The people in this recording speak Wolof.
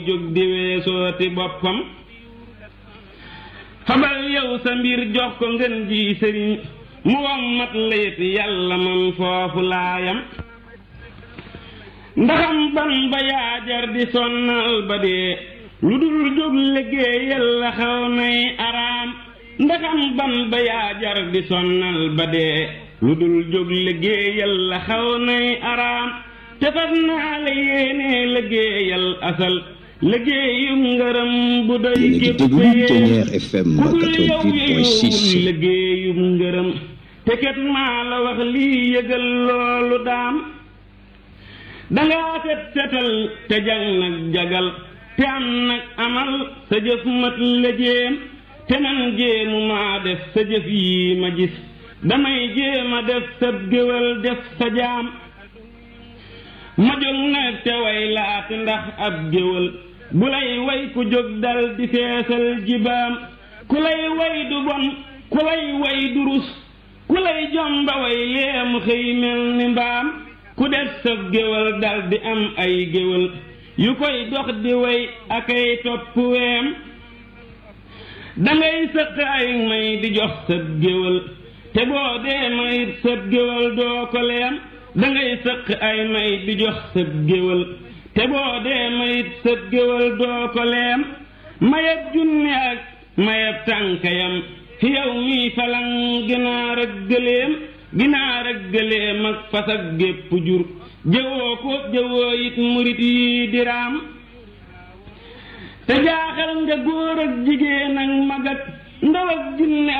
jóg di weesooti boppam fabal yow sa mbir jox ko ngën ji sëriñ mu wommat layit yàlla man foofu laayam ndaxam ban ba yaajar di sonnal ba dee lu dul jóg liggéeyal la xaw nay araam ndaxam ban ba yaajar di sonnal ba dee lu dul jóg liggéeyal la xaw nay araam te fas naa la yéene liggéeyal asal liggéeyum ngërëm bu doy képp FM ku dul yow yeyowul liggéeyum ngërëm te ket maa la wax lii yëgal loolu daam dangaa set setal te jag nag jagal te am nag amal sa jëf mat la jéem te man jéemu maa def sa jëf yii ma gis damay jéema def sa géwal def sa jaam ma jóg nag te way laati ndax ab géwal bu lay way ku jóg dal di feesal jibaam ku lay way du bon ku lay way du rus ku lay jomba way leemu xëy mel ni mbaam ku def sa géwal dal di am ay géwal yu koy dox di way akay topp weem dangay sëq ay may di jox sa géwal te boo dee mayit sa géwal doo ko leem dangay sëq ay may di jox sa géwal te boo dee mayit sa géwal doo ko leem mayeb junne ak mayeb tànkayam fi yow mii falang ginaar ak gëléem ginaar ak gëléem ak fas ak gépp jur jëwoo ko jëwoo it murit yi diraam te jaaxal nga góor ak jigéen ak mag ak ndaw ak junne